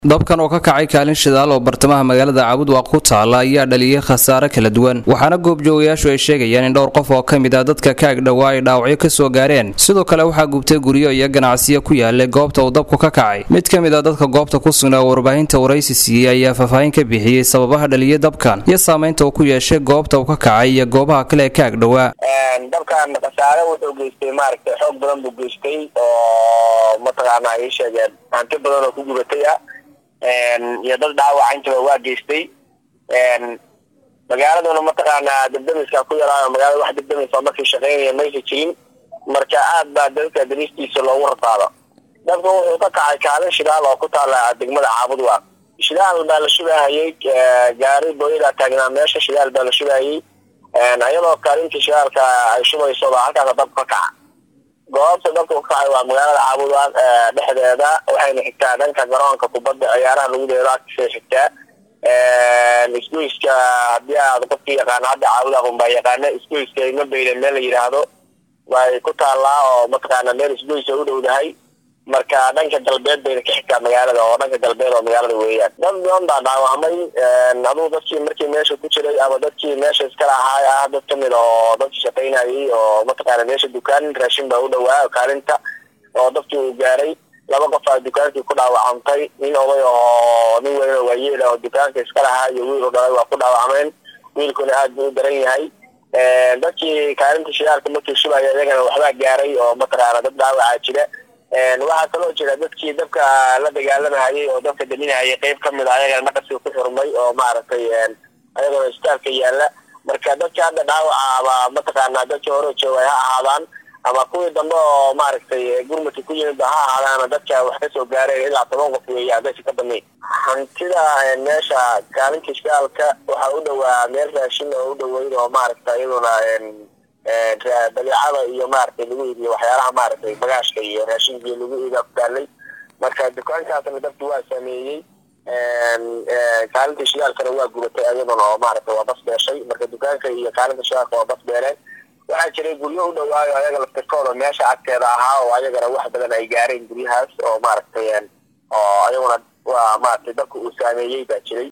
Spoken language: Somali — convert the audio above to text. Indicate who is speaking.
Speaker 1: dabkan oo ka kacay kaalin shidaal oo bartamaha magaalada caabud waaq ku taala ayaa dhaliyay khasaare kala duwan waxaana goobjoogayaashu ay sheegayaan in dhowr qof oo ka mid ah dadka ka agdhowaa ay dhaawacyo ka soo gaareen sidoo kale waxaa gubtay guryo iyo ganacsiyo ku yaalay goobta uu dabku ka kacay mid ka mid ah dadka goobta ku sugnaa oo warbaahinta waraysi siiyey ayaa faahfaahin ka bixiyey sababaha dhaliyay dabkan iyo saamaynta uu ku yeeshay goobta uu ka kacay iyo goobaha kale ee ka agdhowaa
Speaker 2: dabkan khasaare wuxuu geystay maaragtay xoog badan buu geystay oo mataqaana ay sheegeen hanti badan oo ku gubatay ah iyo dad dhaawaca intaba waa geystay magaaladuna mataqaanaa debdemiska ku yaraayo magaalada wax debdemisa markii shaqeynaya maysa jirin marka aad baa dalka daristiisa loogu rafaado dabka wuxuu ka kacay kaalin shidaal oo ku taala degmada caabud waaq shidaal baa la shubahayay gaari booyada taagnaa meesha shidaal baa la shubahayay iyadoo kaalintii shidaalka ay shubayso baa halkaasa dabka ka kaca goobta dabka ka kacay waa magaalada caabudwaaq dhexdeeda waxayna xigtaa dhanka garoonka kubadda ciyaaraha lagu dheelo agtiisay xigtaa isgoyska haddii aad qofkii yaqaano hadda caabudwaaq unbaa yaqaana isgoyska ima beyle meel la yidhaahdo way ku taallaa oo mataqaana meel isgoysa u dhowdahay marka dhanka galbeed bayna ka xigtaa magaalada oo dhanka galbeed oo magaalada weeyaan dad badan baa dhaawacmay adugu dadkii markii meesha ku jiray ama dadkii meesha iskala ahaay ah dad kamid oo dadki shaqaynayay oo mataqaana meesha dukaan raashin baa u dhawaa kaalinta oo dadkii uu gaaray laba qof aa dukaankii ku dhaawacantay nin oday oo nin weyn oo waayeel oo dukaanka iska lahaa iyo wiil u dhalay waa ku dhaawacmeen wiilkuna aad buu u daran yahay dadkii kaalinta shidaalka markii shubaya iyagana waxbaa gaaray oo mataqaana dad dhaawacaa jira waxaa kaloo jira dadkii dabka la dagaalamahayay oo dabka daminahayay qeyb kamid a ayagana naqaskii ku xurmay oo maaragtay ayagoo isbitaalka yaala marka dadka hadda dhaawaca ama mataqaana dadkii hore joogay ha ahaadaan ama kuwii dambe oo maaragtay gurmadka ku yimid ba ha ahaadaan dadka wax kasoo gaareen ilaa toban qof weeya dadka ka damey hantida meesha kaalinka shidaalka waxaa u dhawaa meel raashin oo u dhaweyd oo maaragta iyaduna badeecada iyo maaragtay lagu iibiyo waxyaalaha maaragtay bagaashka iyo raashinkii lagu iibaa ku taalay marka dukaankaasna dabki waa sameeyey kaalinta shidaalkana waa gubatay ayaduna oo maaragtay waa bas beeshay marka dukaanka iyo kaalinta shidaalka waa bas beeleen waxaa jiray guryo u dhawaayo ayaga laftirkooda meesha agteeda ahaa oo ayagana wax badan ay gaareen guryahaas oo maaragtay oo ayaguna waa maaragtay dabka uu saameeyey baa jiray